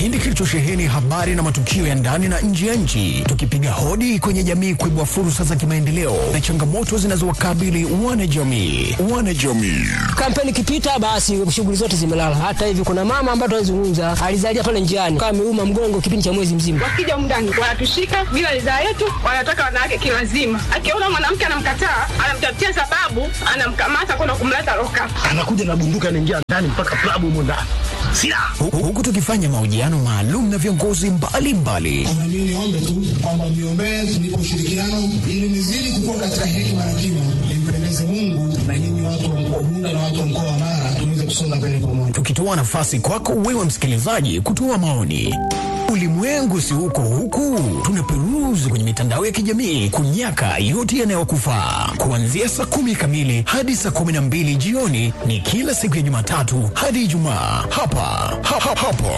kipindi kilichosheheni habari na matukio ya ndani na nje ya nchi, tukipiga hodi kwenye jamii kuibua fursa za kimaendeleo na changamoto zinazowakabili wanajamii. Wanajamii Kampeni ikipita, basi shughuli zote zimelala. Hata hivi kuna mama ambaye tunazungumza alizalia pale njiani, kama ameuma mgongo kipindi cha mwezi mzima. Wakija mndani wanatushika bila ridhaa yetu, wanataka wanawake kilazima. Akiona mwanamke anamkataa, anamtafutia sababu, anamkamata kwenda kumleta loka. anakuja na bunduki anaingia ndani mpaka klabu humo ndani silaha Hu- huku tukifanya mahojiano maalum na viongozi mbalimbali Na mimi niombe tu kwamba mniombee tunipe ushirikiano ili nizidi kukua katika hekima na kima, nimpendeze Mungu na nyinyi watu wa mkoa Bunda na watu wa mkoa wa Mara tuweze kusonga mbele pamoja. tukitoa nafasi kwako wewe msikilizaji kutoa maoni. Ulimwengu si huko huku, tunaperuzi kwenye mitandao ya kijamii kunyaka yote yanayokufaa. Kuanzia saa kumi kamili hadi saa kumi na mbili jioni ni kila siku ya Jumatatu hadi Ijumaa hapa ha, ha, hapo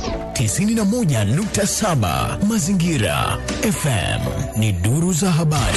91.7 Mazingira FM ni duru za habari.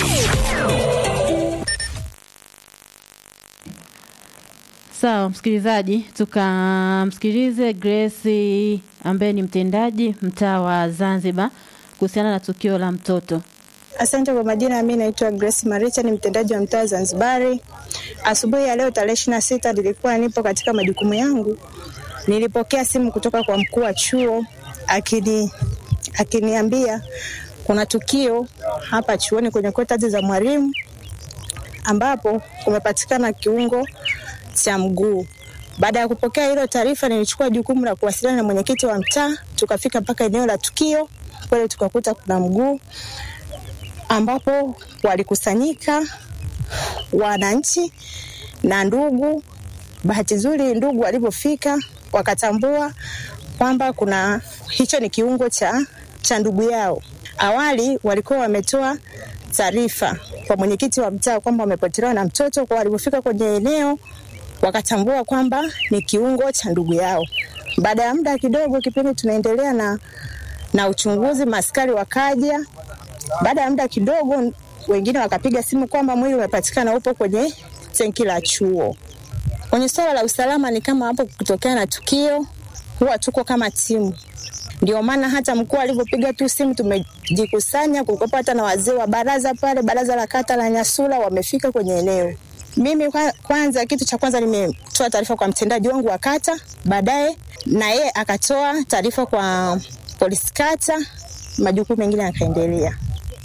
Sawa msikilizaji, tukamsikilize Grace ambaye ni mtendaji mtaa wa Zanzibar kuhusiana na tukio la mtoto. Asante kwa majina, mimi naitwa Grace Maricha, ni mtendaji wa mtaa Zanzibari. Asubuhi ya leo tarehe ishirini na sita nilikuwa nipo katika majukumu yangu, nilipokea simu kutoka kwa mkuu wa chuo akini akiniambia kuna tukio hapa chuoni kwenye kotati za mwalimu ambapo kumepatikana kiungo cha mguu. Baada ya kupokea hilo taarifa, nilichukua jukumu la kuwasiliana na mwenyekiti wa mtaa, tukafika mpaka eneo la tukio. Kweli tukakuta kuna mguu ambapo walikusanyika wananchi na ndugu. Bahati nzuri, ndugu walipofika wakatambua kwamba kuna hicho ni kiungo cha, cha ndugu yao. Awali walikuwa wametoa taarifa kwa mwenyekiti wa mtaa kwamba wamepotelewa na mtoto, kwa walipofika kwenye eneo wakatambua kwamba ni kiungo cha ndugu yao. Baada ya muda kidogo, kipindi tunaendelea na, na uchunguzi, maskari wakaja baada ya muda kidogo, wengine wakapiga simu kwamba mwili umepatikana upo kwenye tenki la chuo. Kwenye swala la usalama, ni kama hapo kutokea na tukio, huwa tuko kama timu. Ndio maana hata mkuu alivyopiga tu simu tumejikusanya, kulikuwa hata na wazee wa baraza pale, baraza la kata la Nyasula wamefika kwenye eneo. Mimi kwa- kwanza, kitu cha kwanza nimetoa taarifa kwa mtendaji wangu wa kata, baadaye na yeye akatoa taarifa kwa polisi kata, majukumu mengine yakaendelea.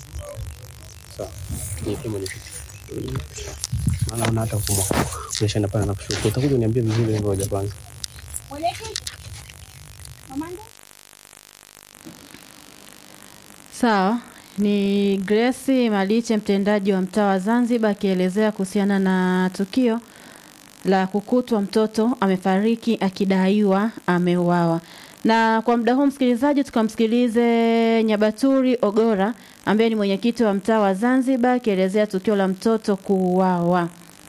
naona hata mfumo umeshaenda pale na kushuka. Utakuja uniambie vizuri ngoja kwanza. Sawa, ni Grace Maliche, mtendaji wa mtaa wa Zanzibar, akielezea kuhusiana na tukio la kukutwa mtoto amefariki akidaiwa ameuawa. Na kwa muda huu msikilizaji, tukamsikilize Nyabaturi Ogora ambaye ni mwenyekiti wa mtaa wa Zanzibar akielezea tukio la mtoto kuuawa.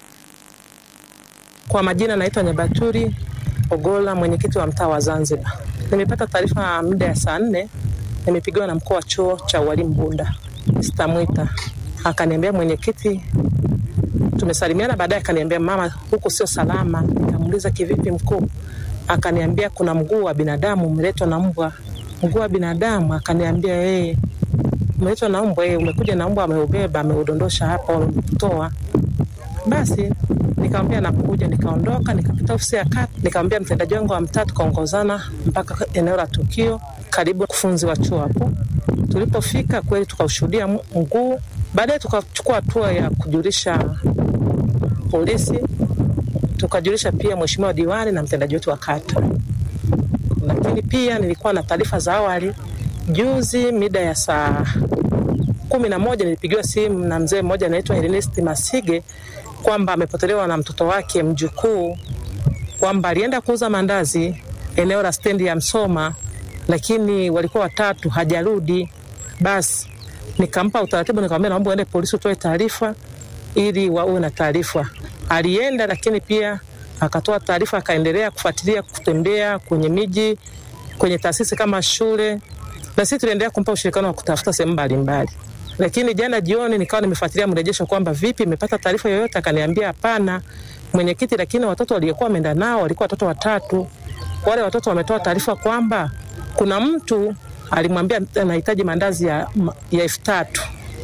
Kwa majina naitwa Nyabaturi Ogola, mwenyekiti wa mtaa wa Zanzibar. Nimepata taarifa muda ya saa nne, nimepigiwa na mkuu wa chuo cha ualimu Bunda, Mr. Mwita, akaniambia mwenyekiti, tumesalimiana, baadaye akaniambia mama, huku sio salama. Nikamuuliza kivipi mkuu? Akaniambia kuna mguu wa binadamu umeletwa na mbwa. Mguu wa binadamu? Akaniambia yeye umeletwa na mbwa, yeye umekuja na mbwa, ameubeba ameudondosha hapa, wametoa basi nikamwambia nakuja, nikaondoka, nikapita ofisi ya kata, nikamwambia mtendaji wangu wa mtaa, tukaongozana mpaka eneo la tukio, karibu wakufunzi wa chuo hapo. Tulipofika kweli tukaushuhudia m- mguu, baadaye tukachukua hatua ya kujulisha polisi, tukajulisha pia mheshimiwa diwani na mtendaji wetu wa kata. Lakini pia nilikuwa na taarifa za awali juzi mida ya saa kumi na moja nilipigiwa simu na mzee mmoja anaitwa Ernest Masige kwamba amepotelewa na mtoto wake mjukuu, kwamba alienda kuuza mandazi eneo la stendi ya Msoma, lakini walikuwa watatu, hajarudi. Basi nikampa utaratibu, nikamwambia naomba uende polisi utoe taarifa ili wawe na taarifa. Alienda, lakini pia akatoa taarifa, akaendelea kufuatilia, kutembea kwenye miji, kwenye taasisi kama shule, na sisi tuliendelea kumpa ushirikiano wa kutafuta sehemu mbalimbali. Lakini jana jioni nikawa nimefuatilia mrejesho kwamba vipi, imepata taarifa yoyote? Akaniambia hapana mwenyekiti, lakini watoto waliokuwa wameenda nao walikuwa watoto watatu. Wale watoto wametoa taarifa kwamba kuna mtu alimwambia anahitaji mandazi ya ya elfu tatu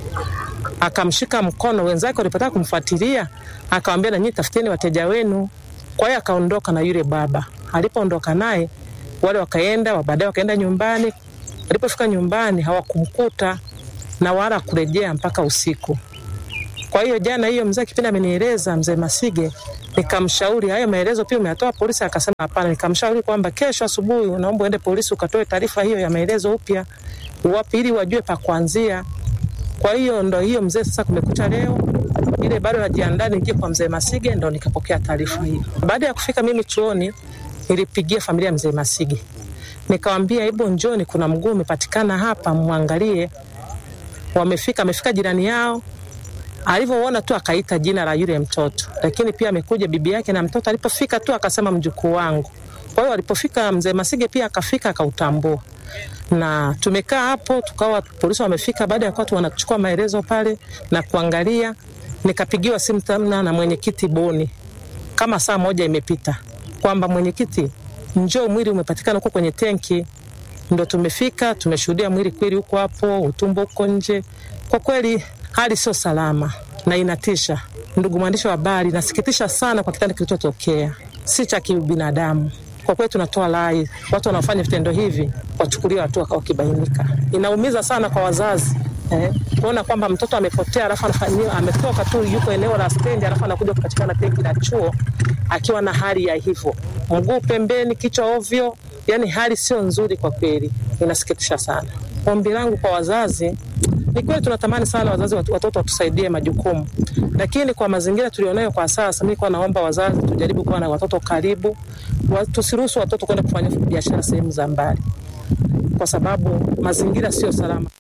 akamshika mkono, wenzake walipotaka kumfuatilia akawambia, nanyi tafuteni wateja wenu. Kwa hiyo akaondoka na yule baba. Alipoondoka naye, wale wakaenda, baadaye wakaenda nyumbani. Alipofika nyumbani hawakumkuta na wala kurejea mpaka usiku. Kwa hiyo jana hiyo mzee kipindi amenieleza mzee Masige, nikamshauri hayo maelezo pia umeyatoa polisi? Akasema hapana. Nikamshauri kwamba kesho asubuhi naomba uende polisi ukatoe taarifa hiyo ya maelezo upya, wapi, ili wajue pa kuanzia. Kwa hiyo ndo hiyo mzee, sasa kumekucha leo ile bado najiandaa niingie kwa mzee Masige, ndo nikapokea taarifa hiyo. Baada ya kufika mimi chuoni, nilipigia familia ya mzee Masige nikawambia, hebu njoni, kuna mguu umepatikana hapa, mwangalie. Wamefika, amefika jirani yao alivyoona tu akaita jina la yule mtoto, lakini pia amekuja bibi yake na mtoto. Alipofika tu akasema mjukuu wangu. Kwa hiyo alipofika mzee Masige pia akafika akautambua, na tumekaa hapo tukawa polisi wamefika. Baada ya kuwa tu wanachukua maelezo pale na kuangalia, nikapigiwa simu tena na mwenyekiti Boni kama saa moja imepita kwamba mwenyekiti, njoo, mwili umepatikana huko kwenye tenki. Ndo tumefika tumeshuhudia mwili kweli huko hapo, utumbo huko nje. Kwa kweli hali sio salama na inatisha. Ndugu mwandishi wa habari, nasikitisha sana kwa kitendo kilichotokea, si cha kibinadamu. Kwa kweli tunatoa rai, watu wanaofanya vitendo hivi wachukuliwe hatua wakibainika. Inaumiza sana kwa wazazi eh, kuona kwamba mtoto amepotea, alafu anafanyiwa ametoka tu, yuko eneo la stendi, alafu anakuja kupatikana tenki la chuo akiwa na hali ya hivyo, mguu pembeni, kichwa ovyo. Yani hali sio nzuri kwa kweli, inasikitisha sana. Ombi langu kwa wazazi ni kweli tunatamani sana wazazi watoto watusaidie majukumu, lakini kwa mazingira tulionayo kwa sasa, mimi kwa naomba wazazi tujaribu kuwa na watoto karibu, tusiruhusu watoto kwenda kufanya biashara sehemu za mbali, kwa sababu mazingira sio salama.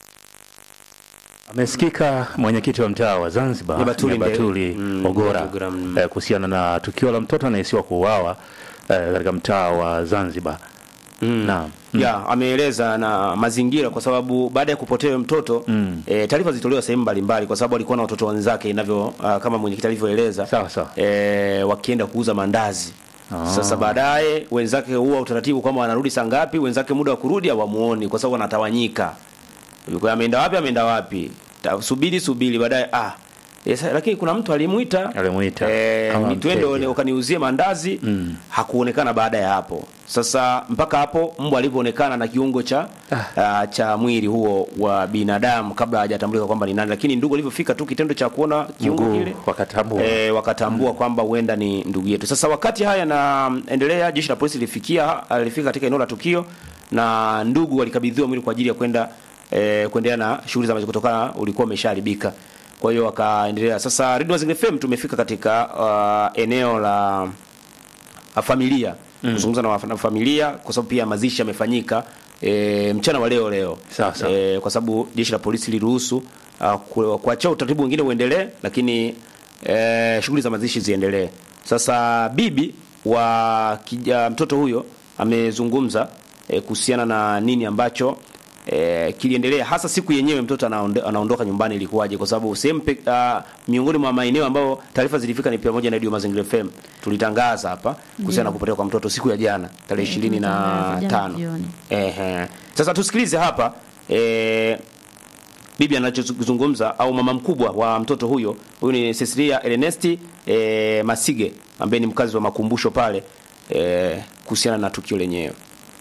Amesikika mwenyekiti wa mtaa wa Zanzibar Nyabatuli Nyabatuli mm, Ogora Ogora, mm. eh, kuhusiana na tukio la mtoto anayesiwa kuuawa eh, katika mtaa wa Zanzibar. Mm. Naam. ya ameeleza na mazingira kwa sababu baada ya kupotea mtoto Mm. e, taarifa zilitolewa sehemu mbalimbali kwa sababu alikuwa na watoto wenzake inavyo uh, kama mwenyekiti alivyoeleza Sawa sawa. e, wakienda kuuza mandazi Ah. sasa baadaye wenzake huwa utaratibu kwamba wanarudi saa ngapi wenzake muda wa kurudi hawamuoni kwa sababu wanatawanyika yuko ameenda wapi ameenda wapi Ta, subiri subiri baadaye ah Yes, lakini kuna mtu alimuita Alimuita eh, kama ni twende mteja. ukaniuzie mandazi Mm. hakuonekana baada ya hapo sasa mpaka hapo mbwa alivyoonekana na kiungo cha ah. cha mwili huo wa binadamu kabla hajatambulika kwamba ni nani lakini ndugu alivyofika tu kitendo cha kuona kiungo Mguu kile wakatambua. e, wakatambua kwamba huenda ni ndugu yetu. Sasa wakati haya yanaendelea, jeshi la polisi lilifikia lilifika katika eneo la tukio na ndugu walikabidhiwa mwili kwa ajili ya kwenda e, kuendelea na shughuli za maisha kutokana ulikuwa umeshaharibika. Kwa hiyo wakaendelea. Sasa Radio Mazingira FM tumefika katika uh, eneo la la familia Mm. kuzungumza na waf- na familia kwa sababu pia mazishi yamefanyika e, mchana wa leo leo Sawa, sawa. e, kwa sababu jeshi la polisi liruhusu uh, ku- kuachia utaratibu mwingine uendelee lakini e, shughuli za mazishi ziendelee sasa bibi wa kija, mtoto huyo amezungumza e, kuhusiana na nini ambacho e, kiliendelea hasa siku yenyewe mtoto anaonde, anaondoka nyumbani ilikuwaje kwa sababu sehemu pe- ah, miongoni mwa maeneo ambayo taarifa zilifika ni pamoja na Radio Mazingira FM tulitangaza hapa kuhusiana na kupotea kwa mtoto siku ya jana tarehe ishirini na tulitangaza jana tano jioni. Ehe. Sasa tusikilize hapa e, bibi anachozungumza au mama mkubwa wa mtoto huyo. Huyu ni Cecilia Ernesti e, Masige ambaye ni mkazi wa makumbusho pale e, kuhusiana na tukio lenyewe.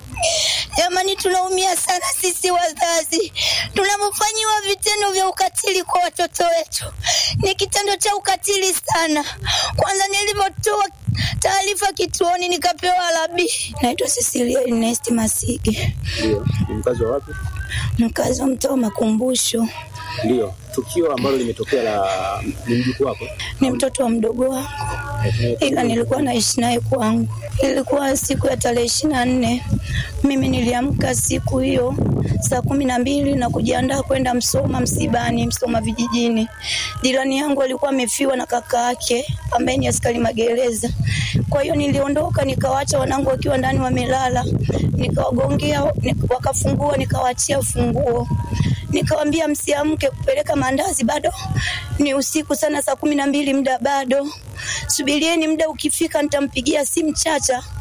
Jamani, tunaumia sana sisi wazazi tunavyofanyiwa vitendo vya ukatili kwa watoto wetu. Ni kitendo cha ukatili sana. Kwanza nilivyotoa taarifa kituoni nikapewa labi. Naitwa Cecilia Ernest Masige, Ndio, ni mkazi wa wapi? mkazi wa mtaa wa Makumbusho. Ndio, tukio ambalo limetokea la ni mjukuu wako. Ni mtoto wa mdogo wangu, ila nilikuwa naishi naye kwangu. Ilikuwa siku ya tarehe ishirini na nne. Mimi niliamka siku hiyo saa kumi na mbili na kujiandaa kwenda Msoma msibani, Msoma vijijini. Jirani yangu alikuwa amefiwa na kaka yake ambaye ni askari magereza. Kwa hiyo niliondoka nikawaacha wanangu wakiwa ndani wamelala, nikawagongea, nik- wakafungua, nikawaachia funguo nikawambia msiamke kupeleka mandazi, bado ni usiku sana, saa kumi na mbili, muda bado, subirieni, muda ukifika nitampigia simu Chacha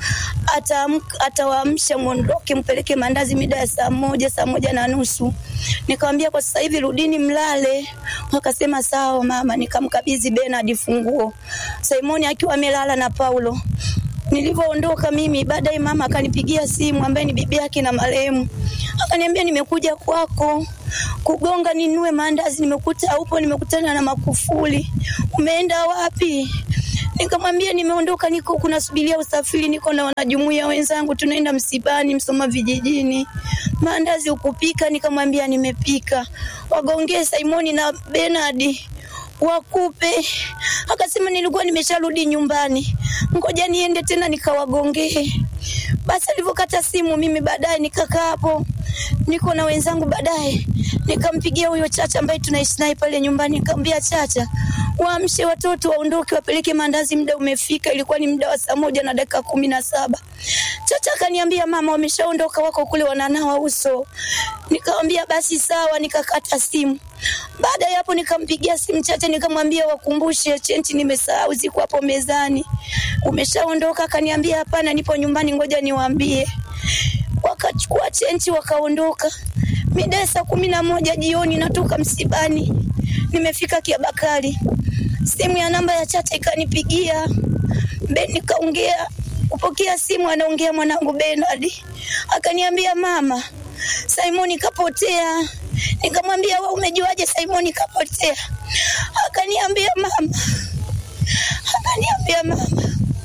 ataamka atawaamsha mwondoke mpeleke mandazi mida ya saa moja saa moja na nusu nikamwambia kwa sasa hivi rudini mlale wakasema sawa mama nikamkabidhi Bernard funguo Simoni akiwa amelala na Paulo nilivyoondoka mimi baadaye mama akanipigia simu ambaye ni bibi yake na marehemu akaniambia nimekuja kwako kugonga ninue maandazi nimekuta upo nimekutana na makufuli umeenda wapi nikamwambia nimeondoka niko kunasubiria usafiri niko na wanajumuia wenzangu tunaenda msibani msoma vijijini maandazi ukupika nikamwambia nimepika wagongee Simoni na Bernard wakupe akasema nilikuwa nimesharudi nyumbani ngoja niende tena nikawagongee basi alivyokata simu mimi baadaye nikakaa hapo niko na wenzangu baadaye nikampigia huyo chacha ambaye tunaishi naye pale nyumbani nikamwambia chacha waamshe watoto waondoke wapeleke mandazi muda umefika ilikuwa ni muda wa saa moja na dakika kumi na saba chacha akaniambia mama wameshaondoka wako kule wananawa uso nikamwambia basi sawa nikakata simu baada ya hapo nikampigia simu chacha nikamwambia wakumbushe chenti nimesahau ziko hapo mezani umeshaondoka akaniambia hapana nipo nyumbani ngoja niwaambie wakachukua chenchi wakaondoka mida ya saa kumi na moja jioni natoka msibani nimefika kiabakari simu ya namba ya chacha ikanipigia be nikaongea kupokea simu anaongea mwanangu Bernard akaniambia mama Simoni kapotea nikamwambia wewe umejuaje Simoni kapotea akaniambia mama akaniambia mama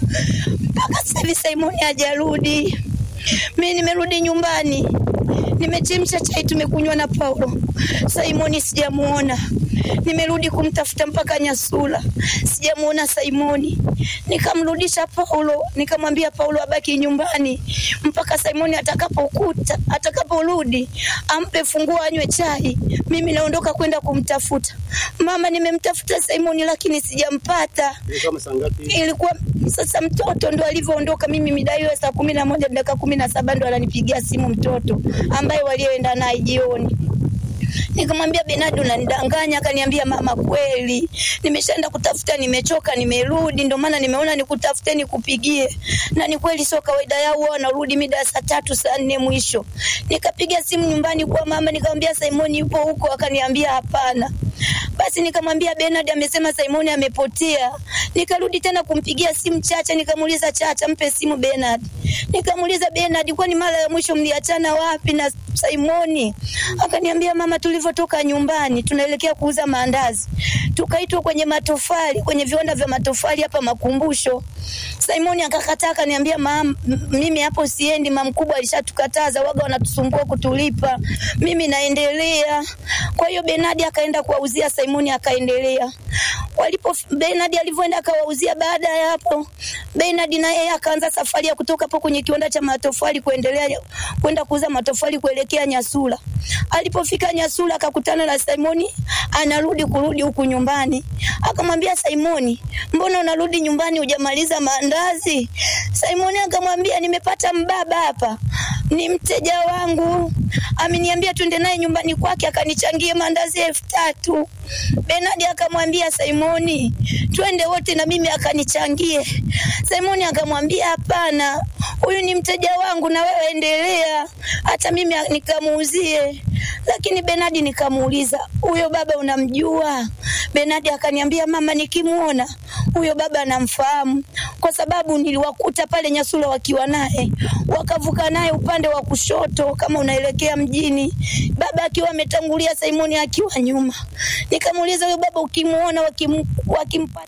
mpaka sasa hivi Simoni hajarudi mimi nimerudi nyumbani nimechemsha chai tumekunywa na Paulo. Simoni sijamuona, nimerudi kumtafuta mpaka Nyasula, sijamuona Simoni. Nikamrudisha Paulo, nikamwambia Paulo abaki nyumbani mpaka Simoni atakapokuta, atakaporudi ampe funguo anywe chai. Mimi naondoka kwenda kumtafuta mama. Nimemtafuta Simoni lakini sijampata. Kama saa ngapi? Ilikuwa sasa mtoto ndo alivyoondoka, mimi mida hiyo ya saa kumi na moja dakika kumi na saba ndo ananipigia simu mtoto ambaye walioenda naye jioni. Nikamwambia Benadi, unanidanganya. Akaniambia mama, kweli nimeshaenda kutafuta, nimechoka, nimerudi, ndio maana nimeona nikutafute nikupigie. Na ni kweli, sio kawaida yao, wao wanarudi mida ya saa tatu saa nne mwisho. Nikapiga simu nyumbani kwa mama, nikamwambia Simoni yupo huko, akaniambia hapana. Basi nikamwambia Bernard amesema Simoni amepotea. Nikarudi tena kumpigia simu Chacha, nikamuuliza Chacha, mpe simu Bernard. Nikamuuliza Bernard, kwani mara ya mwisho mliachana wapi na Simoni? Akaniambia mama, tulivyotoka nyumbani tunaelekea kuuza maandazi, tukaitwa kwenye matofali, kwenye viwanda vya matofali hapa Makumbusho. Simoni akakataa, akaniambia mam, mimi hapo siendi, mam mkubwa alishatukataza, waga wanatusumbua kutulipa, mimi naendelea. Kwa hiyo Bernard akaenda kuwauzia Simoni, akaendelea. Walipo Bernard alivyoenda akawauzia, baada ya hapo Bernard na yeye akaanza safari ya kutoka hapo kwenye kiwanda cha matofali kuendelea kwenda kuuza matofali kuelekea Nyasula. Alipofika Nyasula akakutana na Simoni anarudi kurudi huku nyumbani. Akamwambia Simoni, mbona unarudi nyumbani hujamaliza maandazi? Simoni akamwambia nimepata mbaba hapa, ni mteja wangu, ameniambia twende naye nyumbani kwake akanichangie maandazi elfu tatu. Bernard akamwambia Simoni, twende wote na mimi akanichangie. Simoni akamwambia hapana, huyu ni mteja wangu na wewe endelea, hata mimi nikamuuzie. Lakini Bernard nikamuuliza, huyo baba unamjua? Bernard akaniambia mama, nikimuona huyo baba anamfahamu kwa sababu niliwakuta pale Nyasula wakiwa naye, wakavuka naye upande wa kushoto kama unaelekea mjini, baba akiwa ametangulia, Simoni akiwa nyuma. Nikamuuliza, huyo baba ukimuona wakim, wakimpata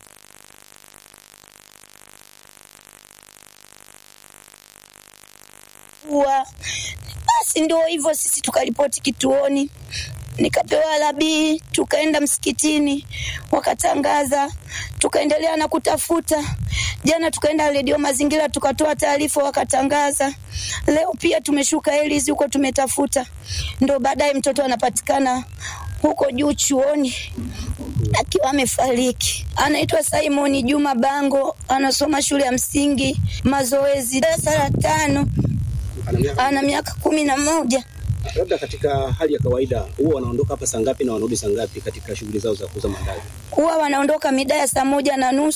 wa basi ndio hivyo, sisi tukaripoti kituoni, nikapewa labii, tukaenda msikitini, wakatangaza, tukaendelea na kutafuta. Jana tukaenda redio Mazingira, tukatoa taarifa, wakatangaza. Leo pia tumeshuka Elis huko, tumetafuta, ndo baadaye mtoto anapatikana huko juu chuoni akiwa amefariki. Anaitwa Simon Juma Bango, anasoma shule ya msingi Mazoezi, darasa la tano ana miaka kumi na moja. Labda katika hali ya kawaida huwa wanaondoka hapa saa ngapi na wanarudi saa ngapi katika shughuli zao za kuuza mandazi? Huwa wanaondoka mida ya saa moja na nusu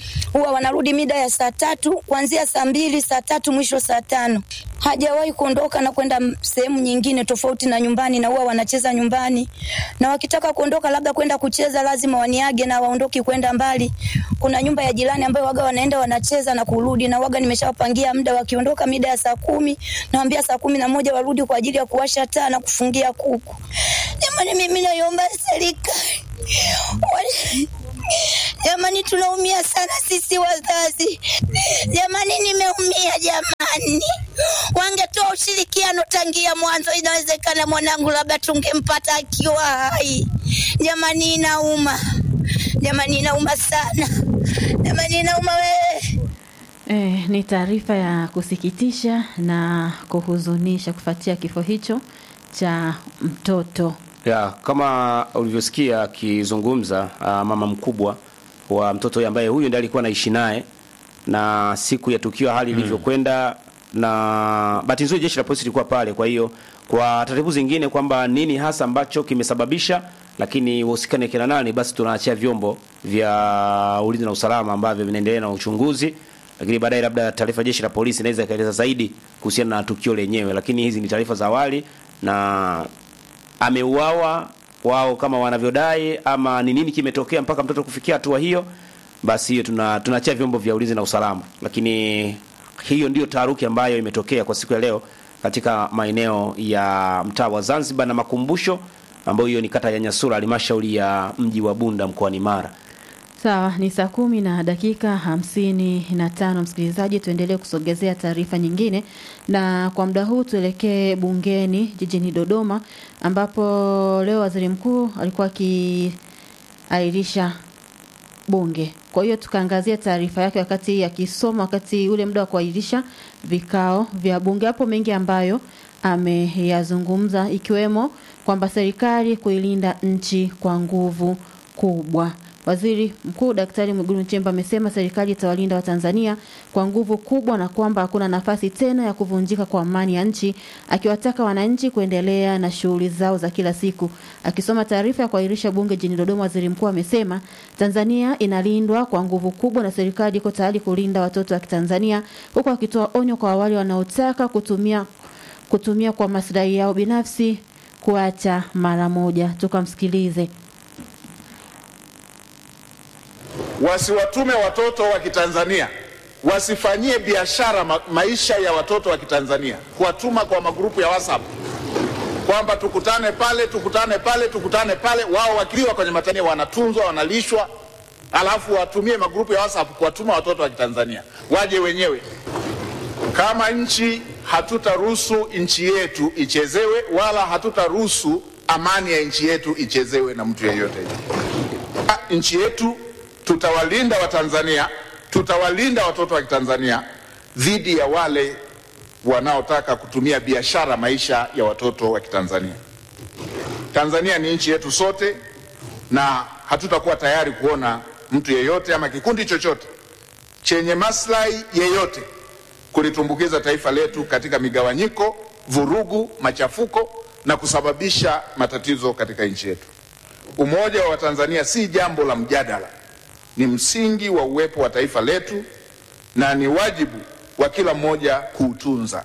huwa wanarudi mida ya saa tatu kuanzia saa mbili saa tatu mwisho saa tano hajawahi kuondoka na kwenda m- sehemu nyingine tofauti na nyumbani na huwa wanacheza nyumbani na wakitaka kuondoka labda kwenda kucheza lazima waniage na waondoki kwenda mbali kuna nyumba ya jirani ambayo waga wanaenda wanacheza na kurudi na waga nimeshawapangia muda wakiondoka mida ya saa kumi nawambia saa kumi na moja warudi kwa ajili ya kuwasha taa na kufungia kuku jamani mimi naiomba serikali Wale- Jamani, tunaumia sana sisi wazazi. Jamani, nimeumia jamani. Wangetoa ushirikiano tangia mwanzo, inawezekana mwanangu labda tungempata akiwa hai. Jamani, inauma. Jamani, inauma sana. Jamani, inauma wewe. Eh, ni taarifa ya kusikitisha na kuhuzunisha kufuatia kifo hicho cha mtoto. ya kama ulivyosikia akizungumza uh, mama mkubwa wa mtoto huyu ambaye huyu ndiye alikuwa anaishi naye na siku ya tukio hali ilivyokwenda na bahati nzuri jeshi la polisi lilikuwa pale kwa hiyo kwa taratibu zingine kwamba nini hasa ambacho kimesababisha lakini wahusikane kina nani basi tunaachia vyombo vya ulinzi na usalama ambavyo vinaendelea na uchunguzi lakini baadaye labda taarifa ya jeshi la polisi inaweza ikaeleza zaidi kuhusiana na tukio lenyewe lakini hizi ni taarifa za awali na ameuawa wao kama wanavyodai ama ni nini kimetokea mpaka mtoto kufikia hatua hiyo basi hiyo tuna tunaachia vyombo vya ulinzi na usalama lakini hiyo ndiyo taharuki ambayo imetokea kwa siku ya leo katika maeneo ya mtaa wa Zanzibar na makumbusho ambayo hiyo ni kata ya Nyasura halmashauri ya mji wa Bunda mkoani Mara Sawa, ni saa kumi na dakika hamsini na tano. Msikilizaji, tuendelee kusogezea taarifa nyingine, na kwa muda huu tuelekee bungeni jijini Dodoma, ambapo leo waziri mkuu alikuwa akiahirisha bunge. Kwa hiyo tukaangazia taarifa yake wakati akisoma, wakati ule muda wa kuahirisha vikao vya bunge. Hapo mengi ambayo ameyazungumza, ikiwemo kwamba serikali kuilinda nchi kwa nguvu kubwa. Waziri Mkuu Daktari Mwigulu Nchemba amesema serikali itawalinda Watanzania kwa nguvu kubwa na kwamba hakuna nafasi tena ya kuvunjika kwa amani ya nchi, akiwataka wananchi kuendelea na shughuli zao za kila siku. Akisoma taarifa ya kuahirisha bunge jijini Dodoma, waziri mkuu amesema Tanzania inalindwa kwa nguvu kubwa na serikali iko tayari kulinda watoto wa Kitanzania, huku akitoa onyo kwa wale wanaotaka kutumia kutumia kwa maslahi yao binafsi kuacha mara moja. Tukamsikilize. wasiwatume watoto wa Kitanzania, wasifanyie biashara ma maisha ya watoto wa Kitanzania, kuwatuma kwa magrupu ya WhatsApp kwamba tukutane pale, tukutane pale, tukutane pale. Wao wakiliwa kwenye matania wanatunzwa, wanalishwa, alafu watumie magrupu ya WhatsApp kuwatuma watoto wa Kitanzania waje wenyewe. Kama nchi hatutaruhusu nchi yetu ichezewe, wala hatutaruhusu amani ya nchi yetu ichezewe na mtu yeyote. Nchi yetu tutawalinda Watanzania, tutawalinda watoto wa Kitanzania dhidi ya wale wanaotaka kutumia biashara maisha ya watoto wa Kitanzania. Tanzania ni nchi yetu sote, na hatutakuwa tayari kuona mtu yeyote ama kikundi chochote chenye maslahi yeyote kulitumbukiza taifa letu katika migawanyiko, vurugu, machafuko na kusababisha matatizo katika nchi yetu. Umoja wa Watanzania si jambo la mjadala, ni msingi wa uwepo wa taifa letu na ni wajibu wa kila mmoja kuutunza.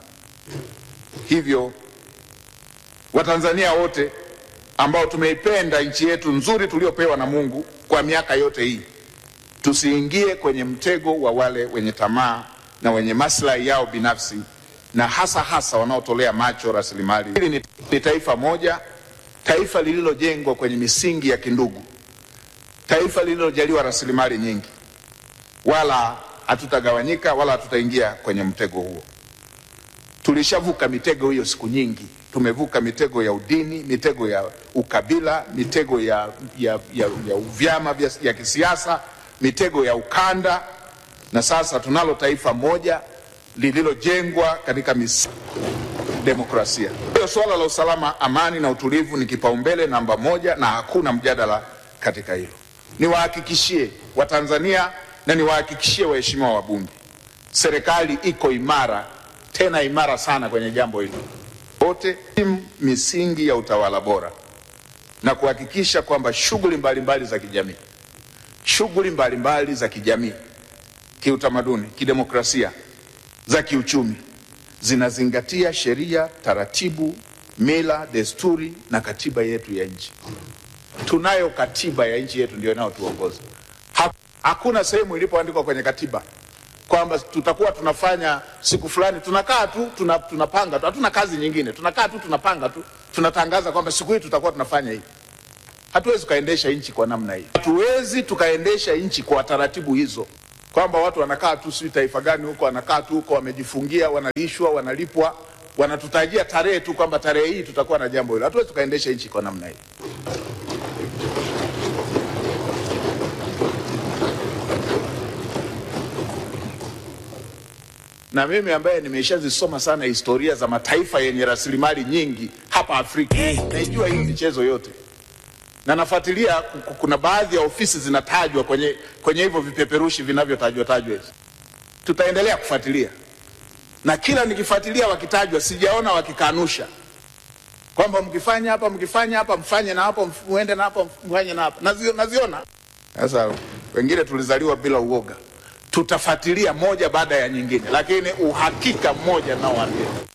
Hivyo Watanzania wote ambao tumeipenda nchi yetu nzuri tuliopewa na Mungu kwa miaka yote hii, tusiingie kwenye mtego wa wale wenye tamaa na wenye maslahi yao binafsi na hasa hasa wanaotolea macho rasilimali. Hili ni, ni taifa moja, taifa lililojengwa kwenye misingi ya kindugu, taifa lililojaliwa rasilimali nyingi, wala hatutagawanyika wala hatutaingia kwenye mtego huo. Tulishavuka mitego hiyo siku nyingi. Tumevuka mitego ya udini, mitego ya ukabila, mitego ya, ya, ya, ya vyama vya ya kisiasa, mitego ya ukanda, na sasa tunalo taifa moja lililojengwa katika misingi demokrasia. Hiyo suala la usalama, amani na utulivu ni kipaumbele namba moja, na hakuna mjadala katika hilo. Niwahakikishie Watanzania na niwahakikishie waheshimiwa wabunge, serikali iko imara, tena imara sana kwenye jambo hili wote, misingi ya utawala bora na kuhakikisha kwamba shughuli mbalimbali za kijamii, shughuli mbalimbali za kijamii kiutamaduni, kidemokrasia, za kiuchumi zinazingatia sheria, taratibu, mila, desturi na katiba yetu ya nchi. Tunayo katiba ya nchi yetu ndio inayotuongoza. Ha- Hakuna sehemu ilipoandikwa kwenye katiba kwamba tutakuwa tunafanya siku fulani, tunakaa tu tuna, tunapanga tu, hatuna kazi nyingine, tunakaa tu tunapanga tu, tunatangaza kwamba siku hii tutakuwa tunafanya hivi. Hatuwezi tukaendesha nchi kwa namna hii, hatuwezi tukaendesha nchi kwa taratibu hizo, kwamba watu wanakaa tu, sijui taifa gani huko, wanakaa tu huko, wamejifungia, wanalishwa, wanalipwa, wanatutajia tarehe tu kwamba tarehe hii tutakuwa na jambo hilo. Hatuwezi tukaendesha nchi kwa namna hii. na mimi ambaye nimeshazisoma sana historia za mataifa yenye rasilimali nyingi hapa Afrika, naijua hiyo michezo yote na nafuatilia. ku- ku- Kuna baadhi ya ofisi zinatajwa kwenye kwenye hivyo vipeperushi vinavyotajwa tajwa hivi. Tutaendelea kufuatilia, na kila nikifuatilia wakitajwa, sijaona wakikanusha kwamba mkifanya hapa, mkifanya hapa, mfanye na hapo, muende na hapo, mfanye na hapa. Nazio- Naziona sasa. Wengine tulizaliwa bila uoga tutafuatilia moja baada ya nyingine, lakini uhakika mmoja naoambia